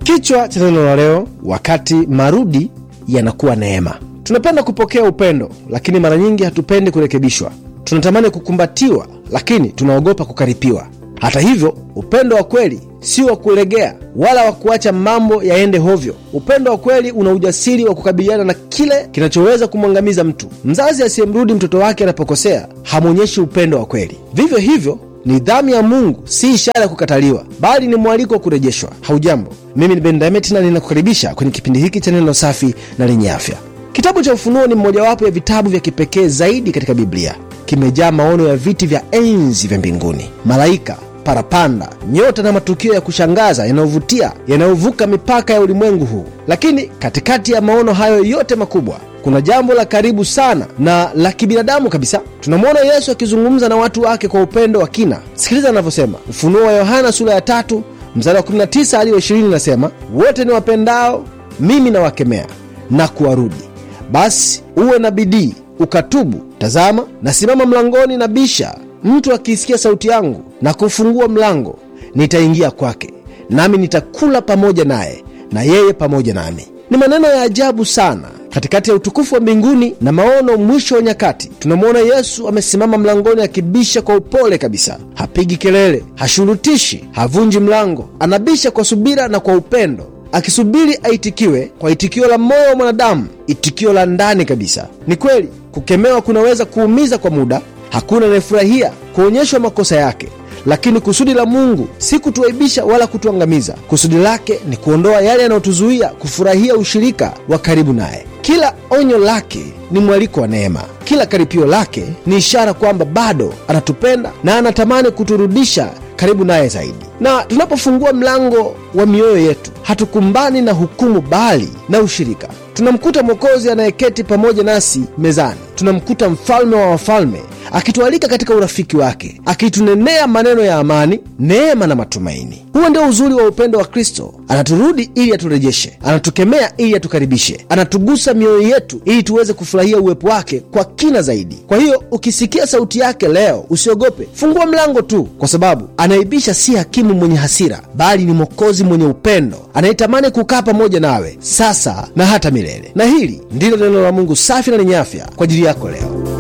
Kichwa cha neno la leo, wakati marudi yanakuwa neema. Tunapenda kupokea upendo, lakini mara nyingi hatupendi kurekebishwa. Tunatamani kukumbatiwa, lakini tunaogopa kukaripiwa. Hata hivyo, upendo wa kweli si wa kulegea wala wa kuacha mambo yaende hovyo. Upendo wa kweli una ujasiri wa kukabiliana na kile kinachoweza kumwangamiza mtu. Mzazi asiyemrudi mtoto wake anapokosea hamwonyeshi upendo wa kweli. Vivyo hivyo, nidhamu ya Mungu si ishara ya kukataliwa, bali ni mwaliko wa kurejeshwa. Haujambo, mimi ni Ben Daimet na ninakukaribisha kwenye kipindi hiki cha neno safi na lenye afya. Kitabu cha Ufunuo ni mmojawapo ya vitabu vya kipekee zaidi katika Biblia. Kimejaa maono ya viti vya enzi vya mbinguni, malaika parapanda, nyota na matukio ya kushangaza yanayovutia yanayovuka mipaka ya ulimwengu huu. Lakini katikati ya maono hayo yote makubwa, kuna jambo la karibu sana na la kibinadamu kabisa. Tunamwona Yesu akizungumza na watu wake kwa upendo wa kina. Sikiliza anavyosema. Ufunuo wa Yohana sura ya tatu mstari wa 19 hadi wa 20 nasema, wote ni wapendao mimi nawakemea na kuwarudi, basi uwe na bidii ukatubu. Tazama, nasimama mlangoni na bisha Mtu akiisikia sauti yangu na kufungua mlango, nitaingia kwake, nami nitakula pamoja naye na yeye pamoja nami. Ni maneno ya ajabu sana. Katikati ya utukufu wa mbinguni na maono mwisho wa nyakati, tunamwona Yesu amesimama mlangoni akibisha kwa upole kabisa. Hapigi kelele, hashurutishi, havunji mlango. Anabisha kwa subira na kwa upendo, akisubiri aitikiwe kwa itikio la moyo wa mwanadamu, itikio la ndani kabisa. Ni kweli kukemewa kunaweza kuumiza kwa muda Hakuna anayefurahia kuonyeshwa makosa yake, lakini kusudi la Mungu si kutuaibisha wala kutuangamiza. Kusudi lake ni kuondoa yale yanayotuzuia kufurahia ushirika wa karibu naye. Kila onyo lake ni mwaliko wa neema. Kila karipio lake ni ishara kwamba bado anatupenda na anatamani kuturudisha karibu naye zaidi. Na tunapofungua mlango wa mioyo yetu, hatukumbani na hukumu, bali na ushirika. Tunamkuta Mwokozi anayeketi pamoja nasi mezani. Tunamkuta Mfalme wa wafalme akitualika katika urafiki wake, akitunenea maneno ya amani, neema na matumaini. Huo ndio uzuri wa upendo wa Kristo. Anaturudi ili aturejeshe, anatukemea ili atukaribishe, anatugusa mioyo yetu ili tuweze kufurahia uwepo wake kwa kina zaidi. Kwa hiyo ukisikia sauti yake leo, usiogope, fungua mlango tu, kwa sababu anaibisha si hakimu mwenye hasira, bali ni Mwokozi mwenye upendo anayetamani kukaa pamoja nawe sasa na hata milele. Na hili ndilo neno la Mungu safi na lenye afya kwa ajili yako leo.